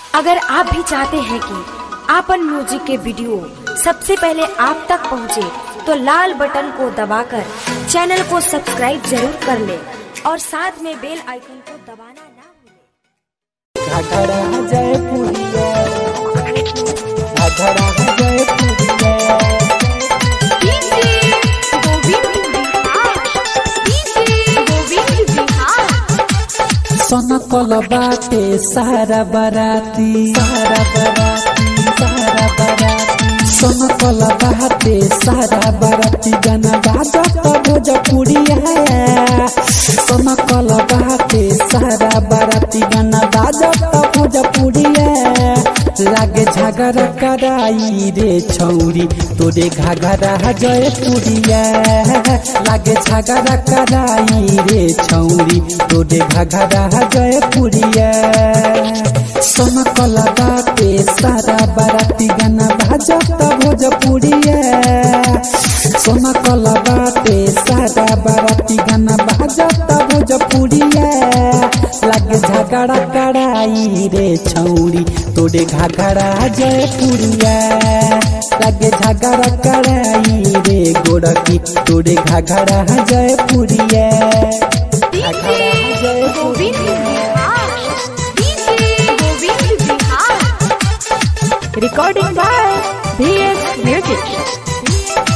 अगर आप भी चाहते हैं कि आपन म्यूजिक के वीडियो सबसे पहले आप तक पहुंचे, तो लाल बटन को दबाकर चैनल को सब्सक्राइब जरूर कर ले और साथ में बेल आइकन को दबाना ना भूलें। घाघरा जय पुरिया घाघरा जय पुरिया सनकल बाटे सारा बराती सारा बराती सारा बराती सनकल बाटे सारा बराती गाना बाजत भोजपुरिया सनकल बाटे सारा बराती गाना बाजत भोजपुरिया लागे झगड़ा कराई रे छौरी तोरे घाघरा जयपुरिया लागे झगड़ा कराई रे छौरी तोरे घाघरा जयपुरिया सनकला बाटे सारा बाराती गाना भाजत भोजपुरिया सनकला बाटे सारा बाराती गाना भाजत भोजपुरिया लागे झगड़ा कराई रे छौरी तोरे घाघरा जयपुरिया लागे झगड़ा कराई रे गोरकी तोरे घाघरा जयपुरिया घाघरा जयपुरिया रिकॉर्डिंग बाय बीएस म्यूजिक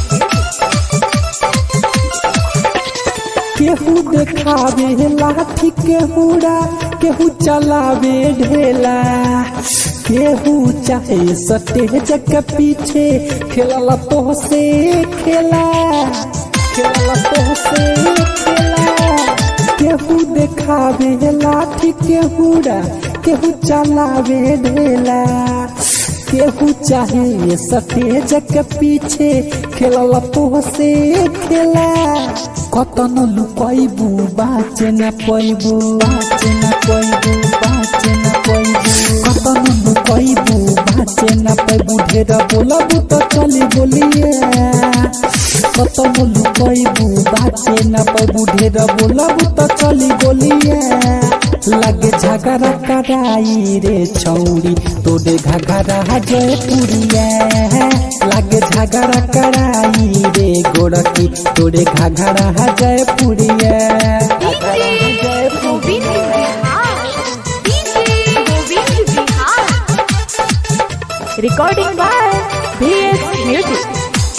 केहू देखावे लाठी केहूरा केहू चलावे ढेला केहू चाहे सटेज के पीछे खेलला तो से खेला खेलला तो से खेला केहू देखावे लाठी केहूरा केहू चलावे ढेला केहू चाहे सटेज के पीछे खेलला तो से खेला कतन लुकैबू बाचे न पैबू बाचे न पैबू बाचे न पैबू कतन लुकैबू बाचे न पैबू ढेर बोलबू तो चली बोलिए कतन लुकैबू बाचे न पैबू ढेर बोलबू तो चली बोलिए लागे झगड़ा कराई रे छौरी तोरे घघरा जयपुरिया लागे झगड़ा कराई रे गोरकी तोरे घघरा जयपुरिया घघरा जयपुरिया रिकॉर्डिंग बाय बीएस म्यूजिक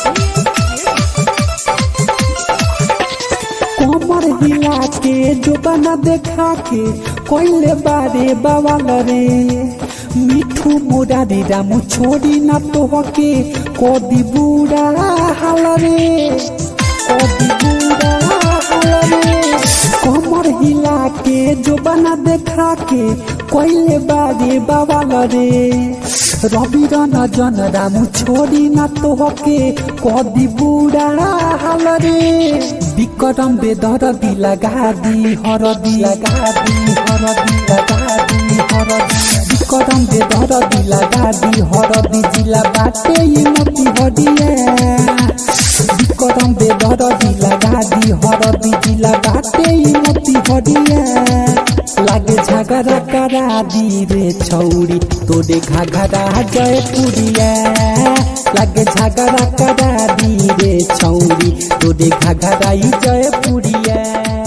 कोमर हिला के जो बना देखा के कोइले बारे बवाल रे मिठू मुरारी रामू छोड़ी ना तो के कोदी बूढ़ा हाल रे कोदी बूढ़ा हाल रे कोमर हिला के जो बना देखा के कोइले बारे बवाल रे रवि रन जन रामू छोड़ी ना तो के कदी बूढ़ा हाल रे विक्रम बेदर दी लगा दी हरदी लगा दी हरदी लगा दी हरदी विक्रम बेदर दी लगा दी हरदी जिला बाटे ये मोती हडिया विक्रम बेदर दी लगा दी हरदी जिला बाटे ये मोती हडिया लागे झगड़ा करा दी रे छौरी तोरे घाघरा जयपुरिया लागे झगड़ा करा दी रे छौरी तोरे घाघरा जयपुरिया